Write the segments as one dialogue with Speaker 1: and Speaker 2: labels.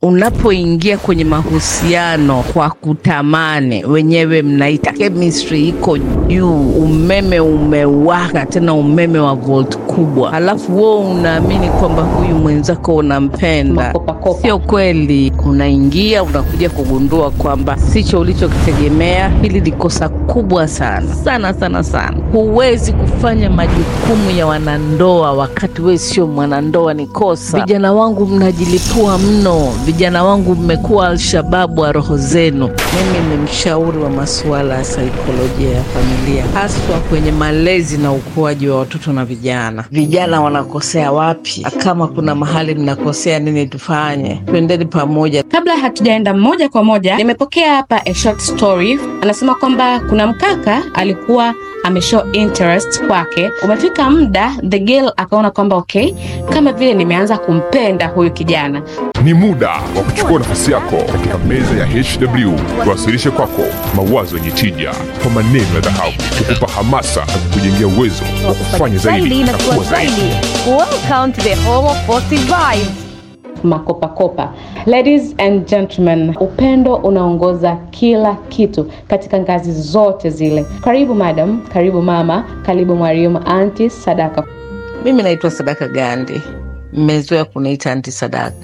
Speaker 1: unapoingia kwenye mahusiano kwa kutamani, wenyewe mnaita chemistry iko juu, umeme umewaka, tena umeme wa volt kubwa, halafu wewe unaamini kwamba huyu mwenzako unampenda.
Speaker 2: Makopakopa.
Speaker 1: Sio kweli. Unaingia unakuja kugundua kwamba sicho ulichokitegemea. Hili ni kosa kubwa sana sana sana sana. Huwezi kufanya majukumu ya wanandoa wakati wewe sio mwanandoa, ni kosa. Vijana wangu mnajilipua mno, vijana wangu mmekuwa Alshababu wa roho zenu. Mimi ni mshauri wa masuala ya saikolojia ya familia, haswa kwenye malezi na ukuaji wa watoto na vijana. Vijana wanakosea wapi? Kama kuna mahali mnakosea, nini tufanye? Twendeni pamoja.
Speaker 2: Kabla hatujaenda moja kwa moja, nimepokea hapa a short story. Anasema kwamba kuna mkaka alikuwa ameshow interest kwake. Umefika muda the girl akaona kwamba okay, kama vile nimeanza kumpenda huyu kijana.
Speaker 3: Ni muda wa kuchukua nafasi yako katika meza ya HW, tuwasilishe kwako mawazo yenye tija kwa maneno ya dhahabu, kukupa hamasa na kukujengea uwezo wa kufanya zaidi na kuwa zaidi.
Speaker 4: Welcome to the home of positive vibes.
Speaker 2: Makopakopa. Ladies and gentlemen, upendo unaongoza kila kitu katika ngazi zote zile. Karibu madam, karibu mama, karibu mwalimu, anti Sadaka.
Speaker 1: Mimi naitwa Sadaka Gandi, mmezoea kuniita anti Sadaka.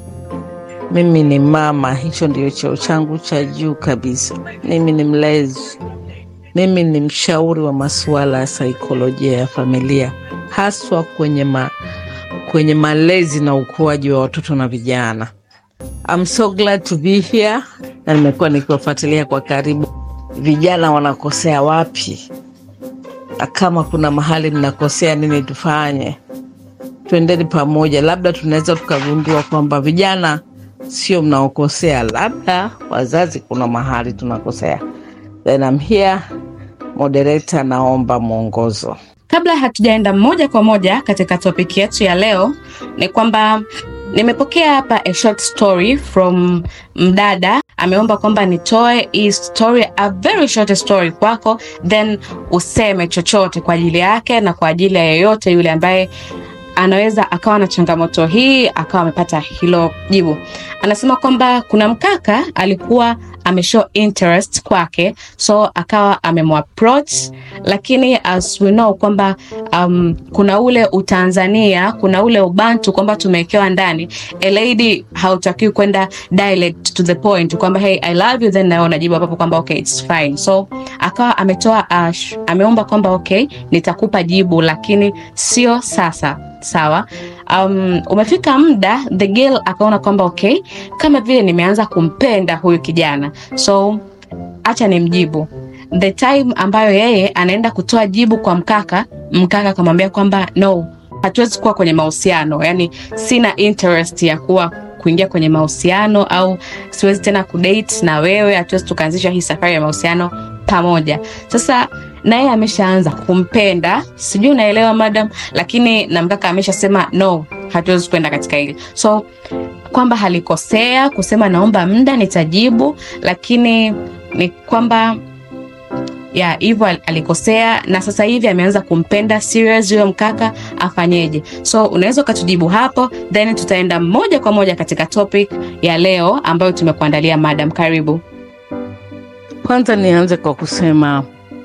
Speaker 1: Mimi ni mama, hicho ndio cheo changu cha juu kabisa. Mimi ni mlezi, mimi ni mshauri wa masuala ya saikolojia ya familia, haswa kwenye ma, kwenye malezi na ukuaji wa watoto na vijana. I'm so glad to be here, na nimekuwa nikiwafuatilia kwa karibu. Vijana wanakosea wapi? Na kama kuna mahali mnakosea, nini tufanye? Twendeni pamoja, labda tunaweza tukagundua kwamba vijana sio mnaokosea, labda wazazi kuna mahali tunakosea. Then I'm here, moderator, naomba mwongozo.
Speaker 2: Kabla hatujaenda moja kwa moja katika topiki yetu ya leo, ni kwamba nimepokea hapa a short story from mdada ameomba kwamba nitoe hii story, a very short story kwako, then useme chochote kwa ajili yake na kwa ajili ya yeyote yule ambaye anaweza akawa na changamoto hii akawa amepata hilo jibu. Anasema kwamba kuna mkaka alikuwa ameshow interest kwake, so akawa amemapproach, lakini as we know kwamba um, kuna ule utanzania, kuna ule ubantu kwamba tumewekewa ndani. A lady hautakiwi kwenda direct to the point kwamba hey I love you, then nawe unajibu hapo kwamba okay it's fine. So akawa ametoa uh, ameomba kwamba okay nitakupa jibu, lakini sio sasa sawa. Um, umefika muda the girl akaona kwamba okay, kama vile nimeanza kumpenda huyu kijana, so acha nimjibu. The time ambayo yeye anaenda kutoa jibu kwa mkaka, mkaka akamwambia kwamba no, hatuwezi kuwa kwenye mahusiano, yani sina interest ya kuwa kuingia kwenye mahusiano au siwezi tena kudate na wewe, hatuwezi tukaanzisha hii safari ya mahusiano pamoja. Sasa na yeye ameshaanza kumpenda, sijui unaelewa madam, lakini na mkaka ameshasema no, hatuwezi kwenda katika hili, so kwamba halikosea kusema naomba muda nitajibu, lakini ni kwamba ya hivyo alikosea, na sasa hivi ameanza kumpenda serious huyo mkaka, afanyeje? So unaweza ukatujibu hapo, then tutaenda moja kwa moja katika topic ya leo ambayo tumekuandalia madam. Karibu.
Speaker 1: Kwanza nianze kwa kusema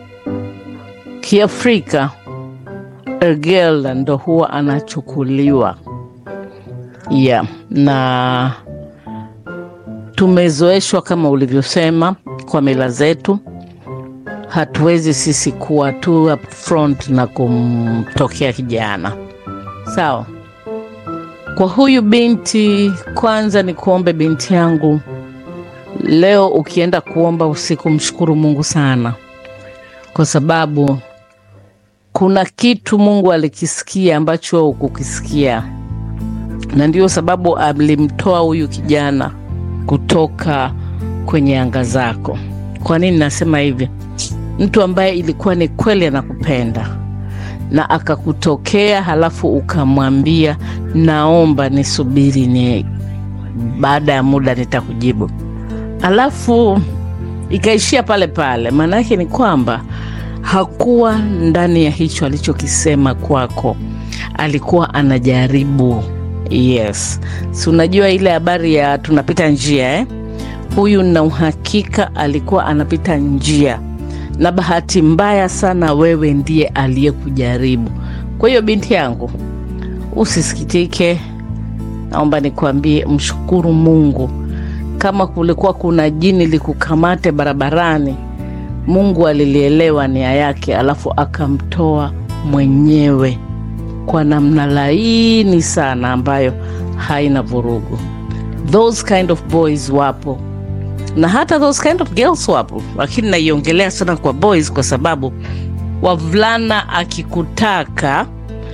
Speaker 1: Kiafrika a girl ndo huwa anachukuliwa yeah, na tumezoeshwa kama ulivyosema kwa mila zetu. Hatuwezi sisi kuwa tu up front na kumtokea kijana sawa. Kwa huyu binti, kwanza ni kuombe binti yangu, leo ukienda kuomba usiku, mshukuru Mungu sana kwa sababu kuna kitu Mungu alikisikia ambacho hukukisikia, na ndio sababu alimtoa huyu kijana kutoka kwenye anga zako. Kwa nini nasema hivi? Mtu ambaye ilikuwa ni kweli anakupenda na akakutokea, halafu ukamwambia naomba nisubiri, ni baada ya muda nitakujibu, halafu ikaishia pale pale. Maana yake ni kwamba hakuwa ndani ya hicho alichokisema kwako, alikuwa anajaribu Yes, si unajua ile habari ya tunapita njia eh? Huyu na uhakika alikuwa anapita njia, na bahati mbaya sana wewe ndiye aliyekujaribu. Kwa hiyo binti yangu, usisikitike, naomba nikwambie, mshukuru Mungu. Kama kulikuwa kuna jini likukamate barabarani, Mungu alilielewa nia yake, alafu akamtoa mwenyewe kwa namna laini sana ambayo haina vurugu. Those kind of boys wapo na hata those kind of girls wapo, lakini naiongelea sana kwa boys kwa sababu wavulana akikutaka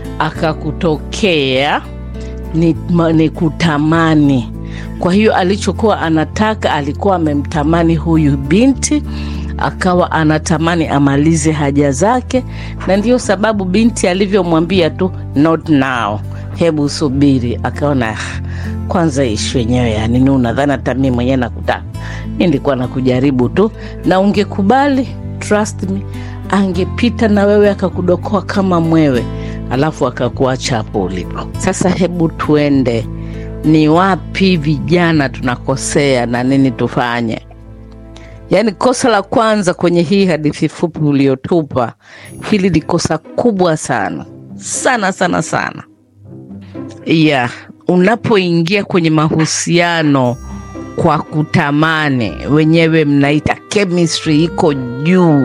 Speaker 1: akakutokea ni, ma- ni kutamani. Kwa hiyo alichokuwa anataka alikuwa amemtamani huyu binti, akawa anatamani amalize haja zake, na ndiyo sababu binti alivyomwambia tu not now, hebu subiri, akaona "Ah, kwanza ishu yenyewe ya nini? Unadhani hata mimi mwenyewe nakutaka? Mi nilikuwa nakujaribu tu, na ungekubali, trust me, angepita na wewe akakudokoa kama mwewe, alafu akakuacha hapo ulipo. Sasa hebu tuende, ni wapi vijana tunakosea na nini tufanye? Yaani, kosa la kwanza kwenye hii hadithi fupi uliotupa, hili ni kosa kubwa sana sana sana sana ya unapoingia kwenye mahusiano kwa kutamani, wenyewe mnaita chemistry iko juu,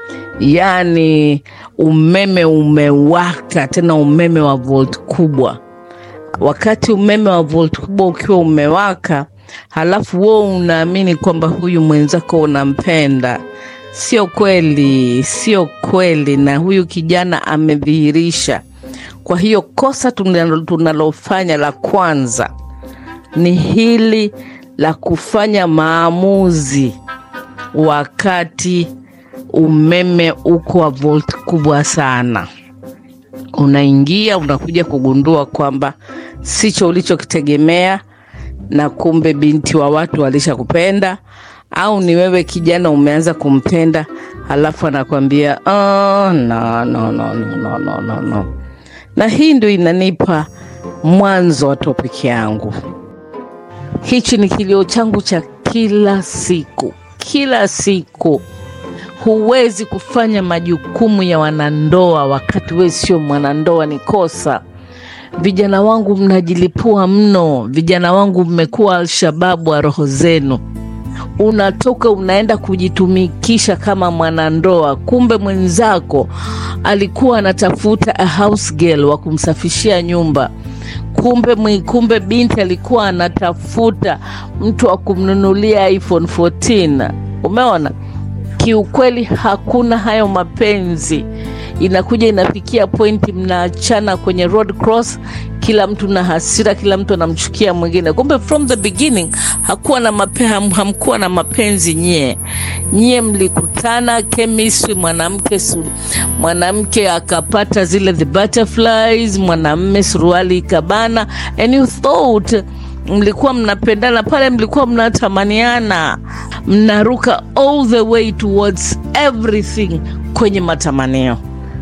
Speaker 1: yaani umeme umewaka, tena umeme wa volt kubwa. Wakati umeme wa volt kubwa ukiwa umewaka, halafu wewe unaamini kwamba huyu mwenzako unampenda, sio kweli, sio kweli, na huyu kijana amedhihirisha. Kwa hiyo kosa tunalo- tunalofanya la kwanza ni hili la kufanya maamuzi wakati umeme uko wa volt kubwa sana. Unaingia unakuja kugundua kwamba sicho ulichokitegemea, na kumbe binti wa watu walishakupenda, au ni wewe kijana umeanza kumpenda, halafu anakwambia oh, no, no, no, no, no, no, no, no. Na hii ndio inanipa mwanzo wa topiki yangu. Hichi ni kilio changu cha kila siku, kila siku. Huwezi kufanya majukumu ya wanandoa wakati wewe sio mwanandoa, ni kosa. Vijana wangu mnajilipua mno, vijana wangu mmekuwa Alshababu wa roho zenu. Unatoka unaenda kujitumikisha kama mwanandoa, kumbe mwenzako alikuwa anatafuta a house girl wa kumsafishia nyumba kumbe mwi- kumbe binti alikuwa anatafuta mtu wa kumnunulia iPhone 14. Umeona, kiukweli hakuna hayo mapenzi. Inakuja inafikia pointi mnaachana kwenye road cross, kila mtu na hasira, kila mtu anamchukia mwingine. Kumbe from the beginning hakuwa na mape, ham, hamkuwa na mapenzi nyie. Nyie mlikutana chemistry, mwanamke su, mwanamke akapata zile the butterflies, mwanamme suruali ikabana, and you thought mlikuwa mnapendana pale, mlikuwa mnatamaniana, mnaruka all the way towards everything kwenye matamanio.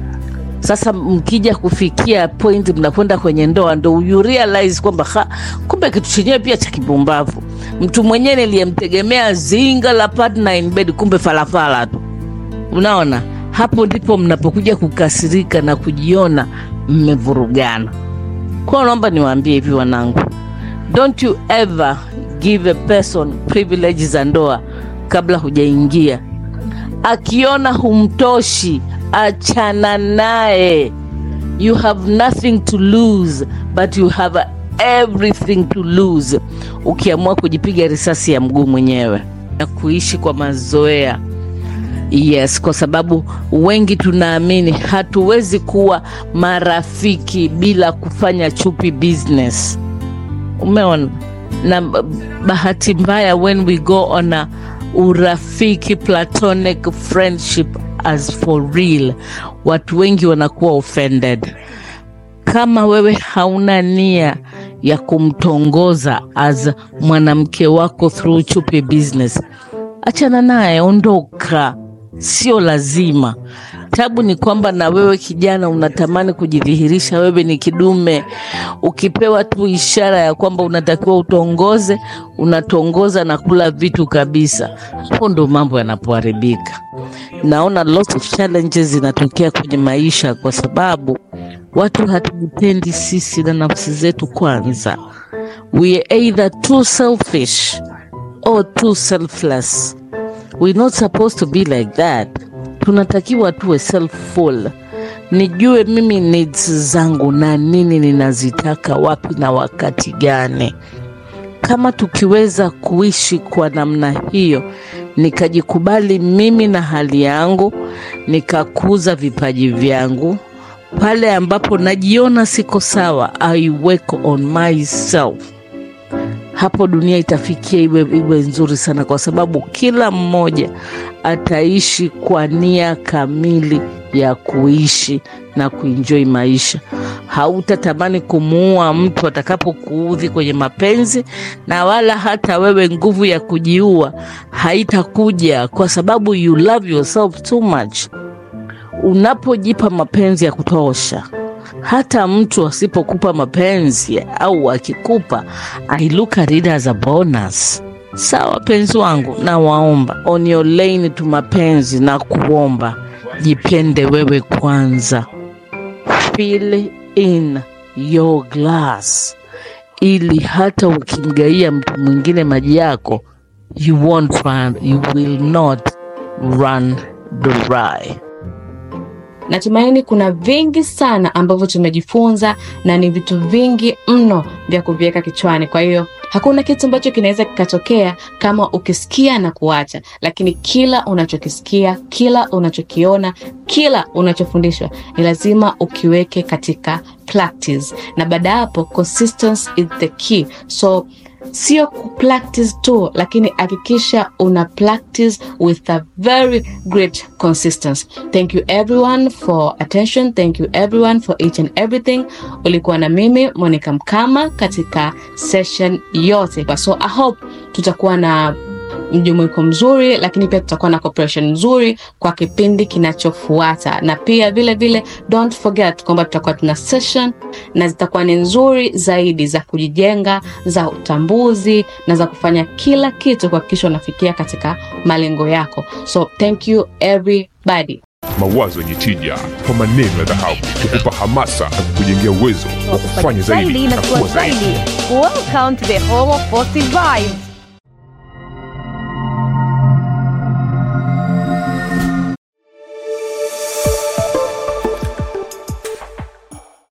Speaker 1: Sasa mkija kufikia point mnakwenda kwenye ndoa, ndo you realize kwamba ha, kumbe kitu chenyewe pia cha kipumbavu. Mtu mwenyewe niliyemtegemea zinga la partner in bed, kumbe falafala tu. Unaona, hapo ndipo mnapokuja kukasirika na kujiona mmevurugana. Kwa hiyo naomba niwaambie hivi wanangu, don't you ever give a person privilege za ndoa kabla hujaingia. Akiona humtoshi, achana naye. You have nothing to lose but you have everything to lose ukiamua kujipiga risasi ya mguu mwenyewe na kuishi kwa mazoea. Yes, kwa sababu wengi tunaamini hatuwezi kuwa marafiki bila kufanya chupi business. Umeona? Na b- bahati mbaya when we go on a urafiki platonic friendship as for real, watu wengi wanakuwa offended. Kama wewe hauna nia ya kumtongoza as mwanamke wako through chupi business, achana naye, ondoka. sio lazima. Tabu ni kwamba na wewe kijana unatamani kujidhihirisha wewe ni kidume. Ukipewa tu ishara ya kwamba unatakiwa utongoze, unatongoza na kula vitu kabisa. Hapo ndo mambo yanapoharibika. Naona lots of challenges zinatokea kwenye maisha kwa sababu watu hatujipendi sisi na nafsi zetu kwanza. We are either too selfish or too selfless. We're not supposed to be like that. Tunatakiwa tuwe selfful. Nijue mimi needs zangu na nini ninazitaka wapi na wakati gani. Kama tukiweza kuishi kwa namna hiyo, nikajikubali mimi na hali yangu, nikakuza vipaji vyangu, pale ambapo najiona siko sawa, I work on myself hapo dunia itafikia iwe, iwe nzuri sana, kwa sababu kila mmoja ataishi kwa nia kamili ya kuishi na kuenjoy maisha. Hautatamani kumuua mtu atakapokuudhi kwenye mapenzi, na wala hata wewe nguvu ya kujiua haitakuja, kwa sababu you love yourself too much. Unapojipa mapenzi ya kutosha hata mtu asipokupa mapenzi au akikupa, I look at it as a bonus. Sawa penzi wangu, na waomba on your lane tu mapenzi na kuomba, jipende wewe kwanza, fill in your glass, ili hata ukimgaia mtu mwingine maji yako, you won't run, you will not run dry.
Speaker 2: Natumaini kuna vingi sana ambavyo tumejifunza na ni vitu vingi mno vya kuviweka kichwani. Kwa hiyo hakuna kitu ambacho kinaweza kikatokea kama ukisikia na kuacha, lakini kila unachokisikia, kila unachokiona, kila unachofundishwa ni lazima ukiweke katika practice, na baada ya hapo consistency is the key. So sio kupractice tu, lakini hakikisha una practice with a very great consistency. Thank you everyone for attention. Thank you everyone for each and everything. Ulikuwa na mimi Monica Mkama katika session yote, so I hope tutakuwa na mjumuiko mzuri, lakini pia tutakuwa na cooperation nzuri kwa kipindi kinachofuata, na pia vile vile don't forget kwamba tutakuwa tuna session na zitakuwa ni nzuri zaidi za kujijenga, za utambuzi na za kufanya kila kitu kuhakikisha unafikia katika malengo yako. So thank you everybody.
Speaker 3: Mawazo yenye tija kwa maneno ya dhahabu kukupa hamasa na kukujengea uwezo wa kufanya zaidi na kuwa zaidi.
Speaker 4: Welcome to the home of positive vibes.